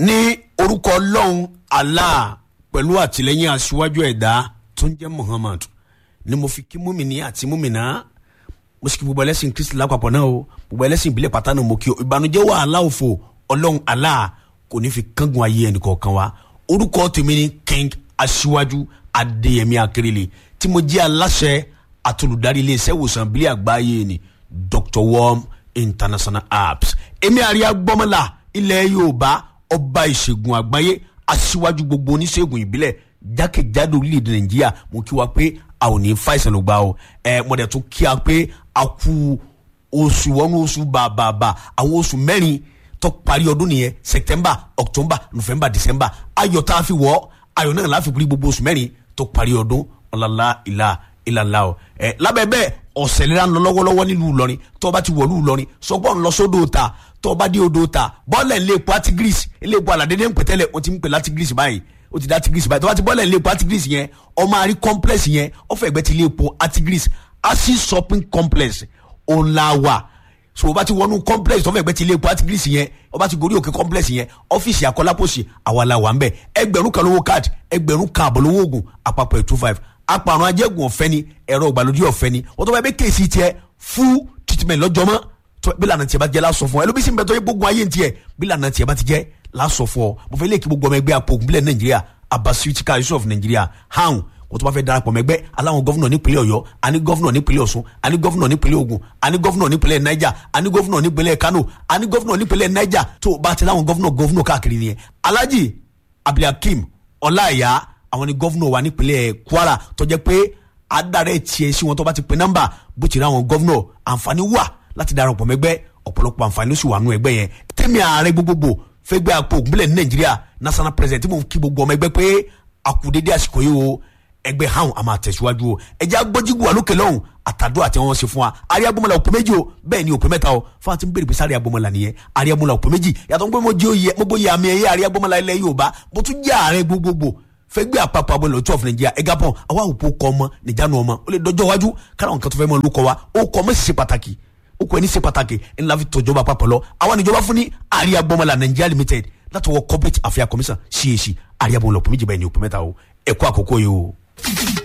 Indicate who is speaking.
Speaker 1: ní orúkọ ọlọ́run allah pẹ̀lú àtìlẹ́yìn aṣíwájú ẹ̀dá tó ń jẹ́ muhammad ni mo fi kí múmìnì àti múmìnà mo sì kí gbogbo ẹlẹ́sìn kristi lápapọ̀ náà o gbogbo ẹlẹ́sìn ìbílẹ̀ pátá náà mo kí o ìbànújẹ́ wàhálà òfò ọlọ́run allah kò ní fi kángun ayé ẹnìkọ̀ọ̀kan wa orúkọ tèmi ni king aṣíwájú adéyẹmí akérèlé tí mo jẹ́ aláṣẹ àtolùdarí iléeṣẹ́ ìwòsàn ìbílẹ̀ àgbáyé ni dr worm international apps èmi àríyá gbọ́mọlá ilẹ̀ yorùbá ọba ìṣègùn àgbáyé aṣíwájú gbogbo oníṣègùn ìbílẹ̀ jákèjádò orílẹ̀-èdè nàìjíríà mo kí wa pé a ò ní fàìsàn ló gbà o ẹ mo dẹ̀ tún kí a pé a kú oṣù wọnú oṣù bàbàbà àwọn oṣù mẹ́rin tó parí ọdún nìyẹn september october november december ayọ̀ tá a fi wọ̀ ayọ̀ náà láfi kúrí gbogbo oṣù mẹ́rin tó parí ọdún ọ̀làlá ìlà ìlàlá o ẹ lábẹ́ bẹ́ẹ̀ ọ̀sẹ̀ lera ń lọ lọ́wọ́lọ́wọ́ nílùú Ìlọrin tó o bá ti wọ̀lú Ìlọrin sọgbọ́n ń lọ sódò ta tó o bá dé odò ta bọ́ọ̀lẹ̀ ń lé epo atigris ilé epo aládédé ń pẹ̀tẹ́lẹ̀ o ti ń pè látigris báyìí o ti dá atigris báyìí tó o bá ti bọ́ọ̀lẹ̀ ń lé epo atigris yẹn ọmọ àrí complex yẹn ọ̀fẹ́ ẹgbẹ́ ti lé epo atigris asi shopping complex ọ̀làwà so o bá ti wọnú complex tó fẹ́ gbẹ́ ti ilé epo atigris yẹn o bá ti gorí òkè complex yẹn ọ́fíìsì akọ́lápọ̀sì àwa la wà ń bẹ̀ ẹgbẹ̀rún kan lówó card ẹgbẹ̀rún kan àbọ̀ lówó oògùn àpapọ̀ ẹ̀ two five apàrùn ajẹ́gùn ọ̀fẹ́ ni ẹ̀rọ ìgbàlódé ọ̀fẹ́ ni wọ́n tó bá yẹ bẹ́ kéèsì tiẹ̀ fún treatment lọ́jọ́ mọ́ tó bí lànà tiẹ̀ bá jẹ́ lásọ fún ọ ẹlòmísìn bẹ́ẹ̀ tó yẹ gbógun ayé tiẹ̀ bí lànà tiẹ̀ bá ti jẹ́ lásọ fún ọ mo fẹ́ lè kí gbogbo ọmọ ẹgbẹ́ apò ògùnbílẹ̀ nàìjíríà abasuitika yusuf nàìjíríà hàn kò tó bá fẹ́ darapọ̀ mẹ́gbẹ́ aláwọn gọ́fúnà nípínlẹ̀ ọ̀yọ́ àní gọ́fúnà nípínlẹ̀ ọ̀ṣun àní gọ́fúnà nípínlẹ̀ ògùn àní gọ́fúnà nípínlẹ̀ niger àní gọ́fúnà nípínlẹ̀ kano àní gọ́fúnà nípínlẹ̀ niger tó bá ti láwọn gọ́fúnà gọ́fúnà káàkiri nìyẹn alhaji abdulhakeem ọláìyá àwọn ni gọ́fúnà wa nípínlẹ̀ kwara tó jẹ́ pé adarẹ tiẹ̀ sí wọn tó bá ti pe nọ́mbà bó ti rí àwọn gọ́vnọ̀ àǹfààní wà láti darapọ̀ mẹ́gbẹ́ ọ̀pọ̀lọpọ̀ àǹfààní ló sì wà nù ẹgbẹ́ yẹn tẹ́mi ààrẹ gbogbogbò fẹ́gbẹ́ àpò ògúnbílẹ̀ ní nàìjíríà national president tí mo kí gbogbo ọmọ ẹgbẹ́ pé àkùdédé àsìkò yìí o ẹgbẹ́ hàn á máa tẹ̀síwájú o ẹjẹ́ agbọ́jígù wà lókè lọ́hùn àtàdó àti wọn ṣe fún wa àrí agbọ́mọlá òpè méjì o bẹ́ẹ̀ ni òpè mẹ́ta o fún àti bèrè pé sáré agbọ́mọlá nìyẹn àrí agbọ́mọlá òpè méjì yàtọ̀ pé mo jẹ́ oyè mo gbóyè àmì ẹ̀yẹ àrí agbọ́mọlá ilẹ̀ yorùbá mo tún jẹ́ ààrẹ gbogbogbò fẹgbẹ́ àpapọ̀ abọ́ lọ́tọ́ of Nigeria ẹ̀gá pọ̀ àwa òpó kọ́ ọmọ nìjánu ọmọ ó lè dọjọ́ iwájú kára nǹkan tó fẹ́ mọ́ ló kọ́ wa ó kọ́ ọmọ sì ṣe pàtàkì ó kọ́ ẹni ṣe pàtàkì ńlá fi tọ́jọba àpapọ̀ lọ àwa níjọba fún ní àríyá gbọmọlá Nigeria limited láti wọ corporate affairs commission CAC àríyá bọ̀ lọ́pọ̀ méjì báyìí ní òpin mẹ́ta o ẹ̀kọ́ àkókò yìí o.